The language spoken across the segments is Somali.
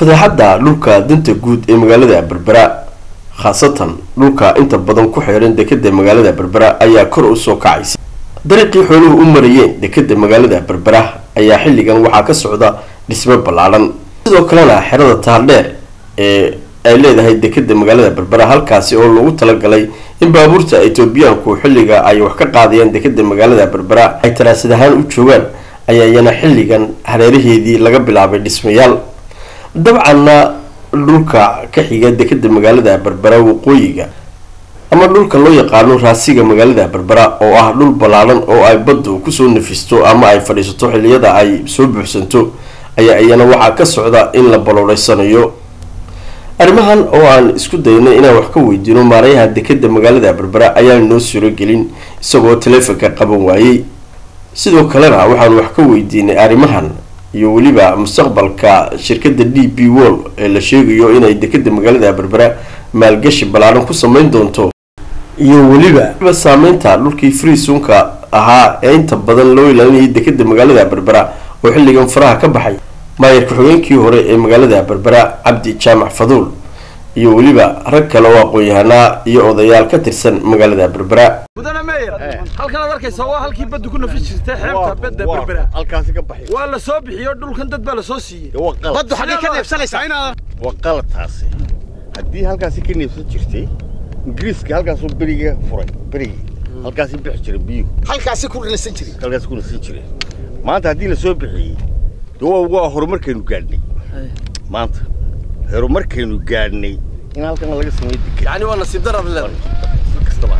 fadeexadda dhulka danta guud ee magaalada berbera khaasatan dhulka inta badan ku xeeran dekeda magaalada berbera ayaa kor usoo kacaysa dariiqii xooluhu u marayeen dekeda magaalada berbera ayaa xilligan waxaa ka socda dhismo ballaadhan sidoo kalena xerada taaldheer ee ay leedahay dekeda magaalada berbera halkaasi oo lagu talagalay in baabuurta etoobiyaanku xilliga ay wax ka qaadayaan dekeda magaalada berbera ay taraasad ahaan u joogaan ayaa iyana xilligan hareeraheedii laga bilaabay dhismayaal dabcanna dhulka ka xiga dekeda magaalada berbera waqooyiga ama dhulka loo yaqaano raasiga magaalada berbera oo ah dhul ballaadhan oo ay baddu kusoo nafisto ama ay fadhiisato xilliyada ay soo buuxsanto ayaa iyana waxaa ka socda in la balooreysanayo arrimahan oo aan isku daynay inaan wax ka weydiino maarayaha dekeda magaalada berbera ayaan noo surogelin isagoo taleefonka qaban waayey sidoo kalena waxaan wax ka weydiinay arrimahan iyo weliba mustaqbalka shirkada d b wol ee la sheegayo inay dekeda magaalada berbera maalgashi ballaadhan ku sameyn doonto iyo weliba saameynta dhulkii freesunka ahaa ee inta badan loo ilaalinayay dekeda magaalada berbera oo xilligan faraha ka baxay maayar ku-xigeenkii hore ee magaalada berbera cabdi jaamac faduul iyo weliba rag kale oo aqoon-yahanaa iyo odayaal ka tirsan magaalada berbera mudane meyer halkan aad arkaysaa waa halkii baddu ku nafi jirtay xeebta badda berbera halkaasi ka baxay waa la soo bixiyo dhulkan dad baa la soo siiyey waa qalad baddu xaggee ka neefsanaysaa waa qalad taasi haddii halkaasi ka neefsan jirtay ingiriiska halkaasuu beriga furay berigii halkaasi bixi jiray biyuhu halkaasi ku nasan jiray halkaasi ku nasan jireen maanta haddii la soo bixiyey de waa waa horumarkaynu gaadhnay maanta horumarkaynu gaadhnay in halkan laga sameeyo deked yani waa nasiib darab le kastaba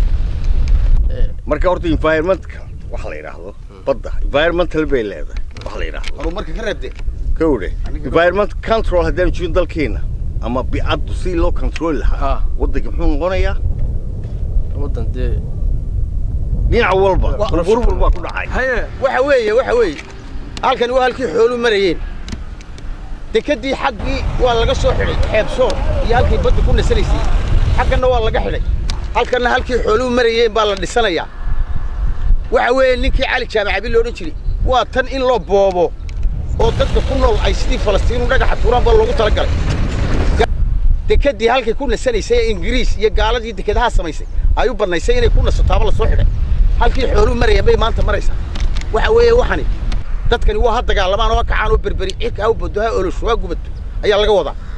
ahaatee marka horta environmentka waxa la yidhaahdo badda environmental bay leedahay waxa la yidhaahdo horumarka ka reebde kowdhe environment control haddaan jirin dalkeena ama bicaddu si loo control lahaa Ha. waddanka muxuu noqonayaa wadan dee dhinac walba Wa- burbur baa ku dhacay haye waxa weeye waxa weeye halkani waa halkii xoolu marayeen dekedii xaggii waa laga soo xidhay xeebsoor iyo halkii badda ku nasanaysay xagganna waa laga xidhay halkanna halkii xooluhu marayeen baa la dhisanayaa waxa weeye ninkii cali jaamacabi lo odhan jiray waa tan in loo boobo oo dadka ku nool ay sidii falastiinu dhagaxa tuuraan baa loogu talagalay dekedii halkay ku nasanaysay ee ingiriis iyo gaaladii dekedaha samaysay ay u bannaysay inay ku nasataaba la soo xidhay halkii xooluhu marayeen bay maanta maraysaa waxa weeye waxani dadkani waa ha dagaalamaan oo ha kacaan oo berberi cirka ha u baddo ha olosho ha gubato ayaa laga wadaa